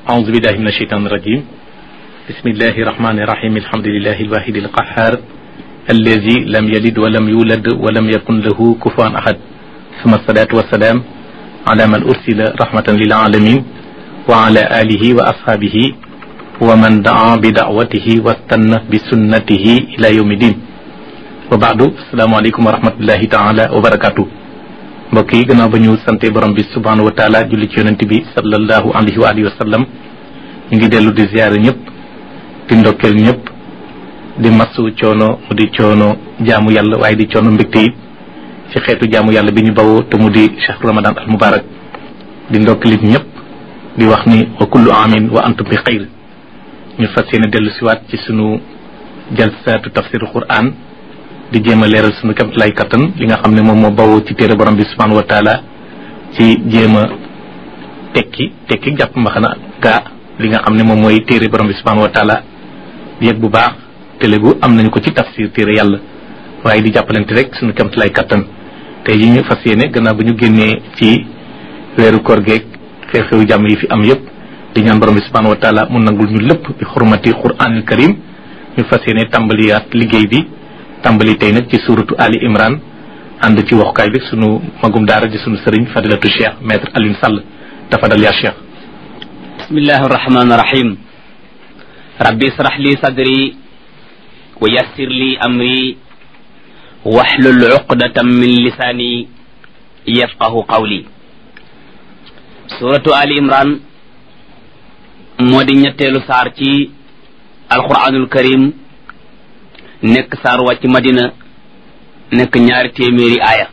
أعوذ بالله من الشيطان الرجيم بسم الله الرحمن الرحيم الحمد لله الواحد القهار الذي لم يلد ولم يولد ولم يكن له كفوا أحد ثم الصلاة والسلام على من أرسل رحمة للعالمين وعلى آله وأصحابه ومن دعا بدعوته واستنى بسنته إلى يوم الدين وبعد السلام عليكم ورحمة الله تعالى وبركاته mbokk yi gannaaw ba ñu sante borom bi subhanahu wa taala julli ci yonent bi sallallahu alayhi wa alihi wa sallam ñu ngi dellu di ziyaare ñëpp di ndokkeel ñëpp di masu coono mu di coono jaamu yàlla waaye di coono mbégte yi ci xeetu jaamu yàlla bi ñu bawoo te mu di chahru ramadan al mubarak di ndokkeelit ñëpp di wax ni wa kullu amin wa antum bi xayr ñu fas yéene dellu siwaat ci sunu jalsaatu tafsiru quran di jéem a leeral sunu kamt lay kattan li nga xam ne moom moo bawoo ci téere borom bi subhanahu wa taala ci jéem a tekki tekki jàpp mbaxana gaa li nga xam ne moom mooy téere borom bi subhanahu wa taala yëg bu baax télégu am nañu ko ci tafsir téere yàlla waaye di jàppalante rek sunu kamt lay kattan tey yi ñu fas yéene gannaaw bu ñu génnee ci weeru koor geeg xew-xewu jàmm yi fi am yëpp di ñaan borom bi subhanahu wa taala mu nangul ñu lépp bi xurmati quranil karim ñu fas yéene tàmbaliyaat liggéey bi tàmbali tey nag ci suuratu Ali Imran ànd ci waxukaay bi sunu magum daara di sunu sëriñ fadilatu cheikh maître Alioune Sall tafadal yaa cheikh bismillahi arrahmani irrahim rabbi israh li sadri wa yassir li amri wahlul uqdatan min lisaani yafqahu qawli suratu Ali Imran moo di ñetteelu saar ci alquranul karim nekk saar wàcc madina nekk ñaari téeméeri aaya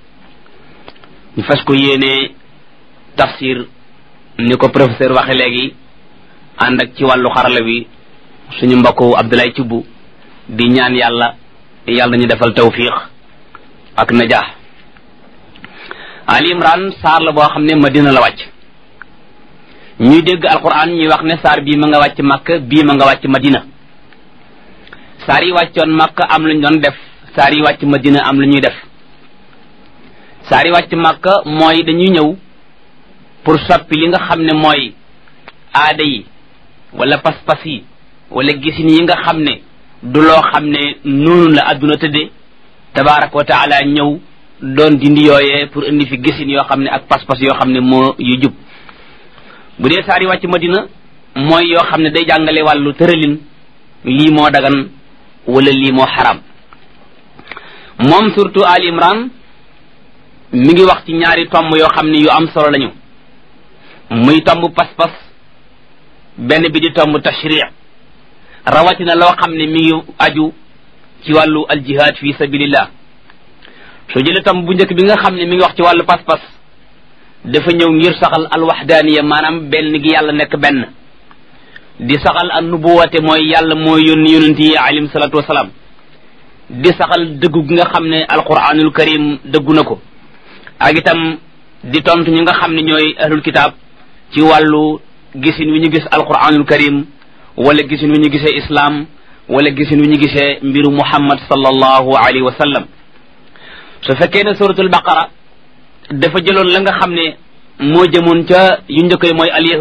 ñu fas ko yéene tafsir ni ko professeur waxe léegi ànd ak ci wàllu xarala bi suñu mbokku Abdoulaye Thioub di ñaan yàlla yàlla ñu defal tawfiq ak najaax Ali Imran saar la boo xam ne madina la wàcc ñuy dégg alquran ñuy wax ne saar bii ma nga wàcc Makka bii ma nga wàcc madina saar yi wàccoon Makka am lu ñu doon def saar yi wàcc Madina am lu ñuy def saar yi wàcc Makka mooy dañuy ñëw pour soppi li nga xam ne mooy aada yi wala pas-pas yi wala gisin yi nga xam ne du loo xam ne noonu la adduna tëdde tabaraka wa taala ñëw doon dindi yooyee pour indi fi gisin yoo xam ne ak pas-pas yoo xam ne moo yu jub bu dee saar yi wàcc Madina mooy yoo xam ne day jàngale wàllu tëralin lii moo dagan wala lii moo xaram moom surtout Ali Imran mi ngi wax ci ñaari tomb yoo xam ne yu am solo lañu muy tomb pas-pas benn bi di tomb tashri rawatina loo xam ne mi ngi aju ci wàllu aljihad fi sabilillah soo jëlee tomb bu njëkk bi nga xam ne mi ngi wax ci wàllu pas-pas dafa ñëw ngir saxal alwaxdaaniya maanaam benn gi yàlla nekk benn di saxal an nubuwate mooy yàlla mooy yónni yonent yi alayhim salaatu wasalaam di saxal dëggu gi nga xam ne alquranul karim dëggu na ko ak itam di tontu ñi nga xam ne ñooy ahlul kitaab ci wàllu gisin wi ñu gis alquranul karim wala gisin wi ñu gisee islam wala gisin wi ñu gisee mbiru muhammad sallallahu alayhi wa sallam su fekkee ne suratul baqara dafa jëloon la nga xam ne moo jëmoon ca yu njëkk mooy al